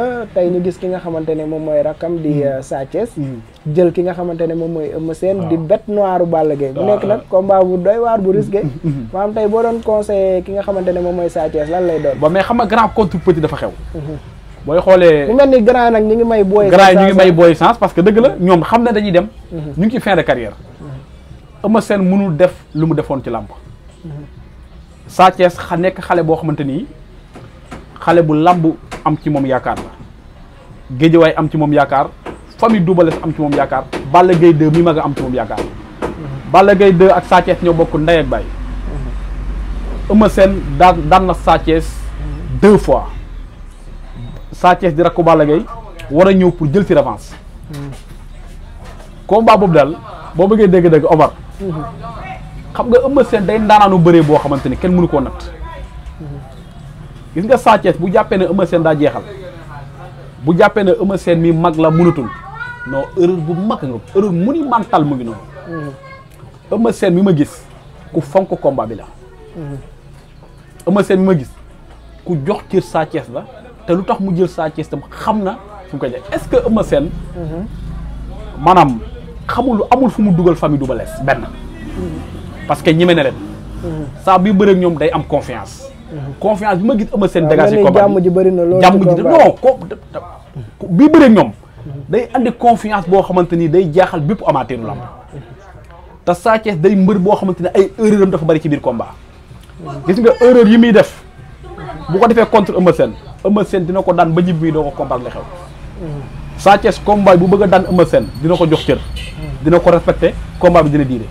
tey ñu gis ki nga xamante ne moom mooy rakkam di Sa Thiès jël ki nga xamante ne moom mooy Eumeu Sène di bête noire Balla Gaye bu nekk nag combat bu doy waar bu risqué maanaam tey boo doon conseillé ki nga xamante ne moom mooy Sa Thiès lan lay doon ba mais xam nga grand contre petit dafa xew booy xoolee mu mel ni grand nag ñu ngi may booy grand yi ñu ngi may booy sens parce que dëgg la ñoom xam ne dañuy dem ñu ngi ci fin de carrière Eumeu Sène mënul def lu mu defoon ci làmb Sa Thiès xa nekk xale boo xamante nii xale bu làmb am ci moom yaakaar la Géejawaay am ci moom yaakaar famille Double Less am ci moom yaakaar Balla Gaye 2 mi mag a am ci moom yaakaar Balla Gaye 2 ak Sa Thiès ñoo bokk ndey ak baay Eumeu Sène daan daan na Sa Thiès deux fois Sa Thiès di rakku Balla Gaye war a ñëw pour jël ci revanche combat boobu daal boo bëggee dégg-dégg Omar xam nga Eumeu Sène day ndaanaanu bëree boo xamante ni kenn mënu koo natt gis nga Sa Thiès bu jàppee ne Eumeu Sène daa jeexal bu jàppee ne Eumeu Sène mi mag la mënatul non erreur bu mag nga erreur monumentale mu ngi noonu Eumeu Sène mi ma gis ku fonk combat bi la Eumeu Sène mi ma gis ku jox cër Sa Thiès la te lu tax mu jël Sa Thiès tam xam na fu mu koy def est-ce que Eumeu Sène maanaam xamul amul fu mu dugal famille Double Less benn parce que ñeme na leen saa bi bëreeg ñoom day am confiance confiance bi ma gis Eumeu Sène dégagé combat jàmm ji bëri na loolu jàmm ji non ko bii bëreeg ñoom day andi confiance boo xamante ni day jaaxal bépp amateuru lamb te Sa Thiès day mbër boo xamante ne ay erreur am dafa bëri ci biir combat gis nga erreur yi muy def bu ko defee contre Eumeu Sène Eumeu Sène dina ko daan ba ñibbi doo ko comprendre la xew Sa Thiès combat bu bëgg a daan Eumeu Sène dina ko jox cër dina ko respecté combat bi dina diire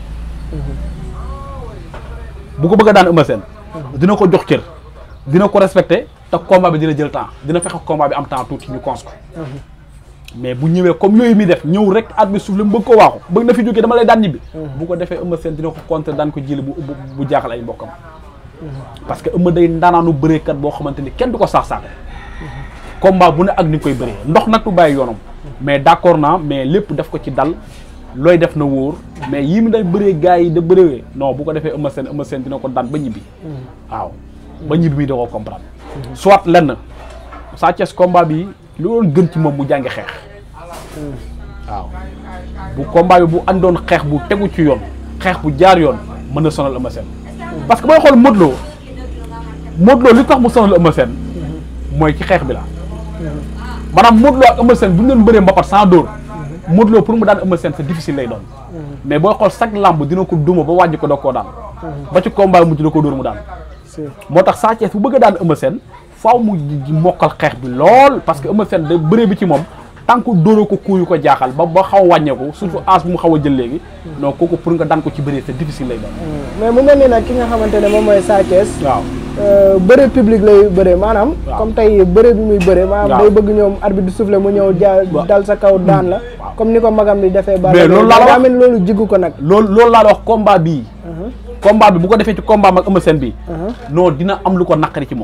bu ko bëgg a daan Eumeu Sène dina ko jox cër dina ko respecté te combat bi dina jël temps dina fexe combat bi am temps tuuti ñu cons ko mais bu ñëwee comme yooyu mi def ñëw rek at bi suuf la mu bëgg ko waaxu bëgg na fi jógee dama lay daan ñibbi bu ko defee Eumeu Sène dina ko contre daan ko jëli bu bu jaaxal ay mbokkam parce que Eumeu day ndaanaanu bëreekat boo xamante ni kenn du ko saax saako combat bu ne ak ni nga koy bëree ndox nag du bàyyi yoonam mais d'accord naa mais lépp def ko ci dal looy def na wóor mais yii mi day bëree gars yi da bëree non bu ko defee Eumeu Sène Eumeu Sène dina ko daan ba ñibbi waaw ba ñibbi mi da koo comprendre soit lenn Sa Thiès combat bi lu doon gën ci moom mu jàngi xeex waaw bu combat bi bu àndoon xeex bu tegu ci yoon xeex bu jaar yoon mën na sonal Eumeu Sène parce que booy xool Modou Lo Modou Lo li tax mu sonal Eumeu Sène mooy ci xeex bi la maanaam Modou Lo ak Eumeu Sène bu ñu doon bëree mbapat sans dóor Modou Lo pour mu daan Eumeu Sène c'est difficile lay doon mais booy xool chaque lamb dina ko duma ba wàññi ko doog koo daan ba ci combat mujj da ko dóor mu daan moo tax Sa Thiès bu bëgg a daan Eumeu Sène faaw mu mokkal xeex bi lool parce que Eumeu Sène da bëree bi ci moom tant que dóoroo ko kuuyu ko jaaxal ba ba xaw a wàññeeku surtout âge bu mu xaw a jël léegi non kooku pour nga daan ko ci bëree c'est difficile lay doon mais mu mel ni nag ki nga xamante ne moom mooy Sa Thiès waaw bëre public lay bëre maanaam comme tey bëre bi muy bëre maanaam day bëgg ñoom arbitre du souffle mu ñëw ja dal sa kaw daan la comme ni ko magam bi defee ba mais loolu laa la wax mel loolu jiggu ko nag loolu loolu laa la wax combat bii combat bi bu ko defee ci combat mag Eumeu Sène bii non dina am lu ko naqari ci moom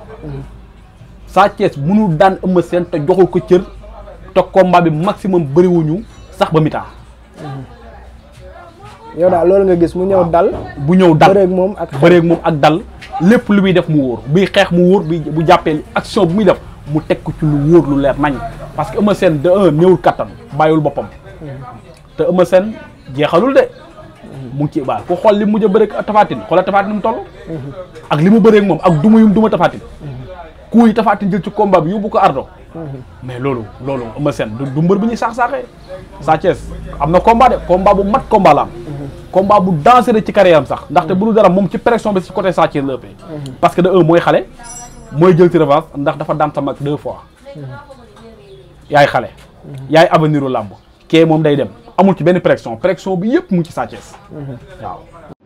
Sa Thiès mënul daan Eumeu Sène te joxul ko cër te combat bi maximum bëriwuñu sax ba mitaa yow daal loolu nga gis mu ñëw dal bu ñëw dal bëreeg moom ak bëreeg moom ak dal lépp lu muy def mu wóor buy xeex mu wóor bi bu jàppee action bu muy def mu teg ko ci lu wóor lu leer nañ parce que Eumeu Sène de un néewul kattan bàyyiwul boppam te Eumeu Sène jeexalul de mu ngi ci baal ku xool li mu mujj a bëreeg Tafatine xoolal Tafatine mu toll ak li mu bëreeg moom ak duma yum duma Tafatine ku yi Tafatine jël ci combat bi yóbbu ko ardo mais loolu loolu Eumeu Sène du mbër bu ñuy saax-saaxee Sa Thiès am na combat de combat bu mat combat la am combat bu dangereux ci carrière am sax ndaxte bu dul dara moom ci pression bi ci côté Sa Thiès la ëppee parce que de un mooy xale mooy jël ci revanche ndax dafa daan sa mag deux fois yaay xale yaay avenir u làmb kee moom day dem amul ci benn pression pression bi yëpp mu ngi ci Sa Thiès waaw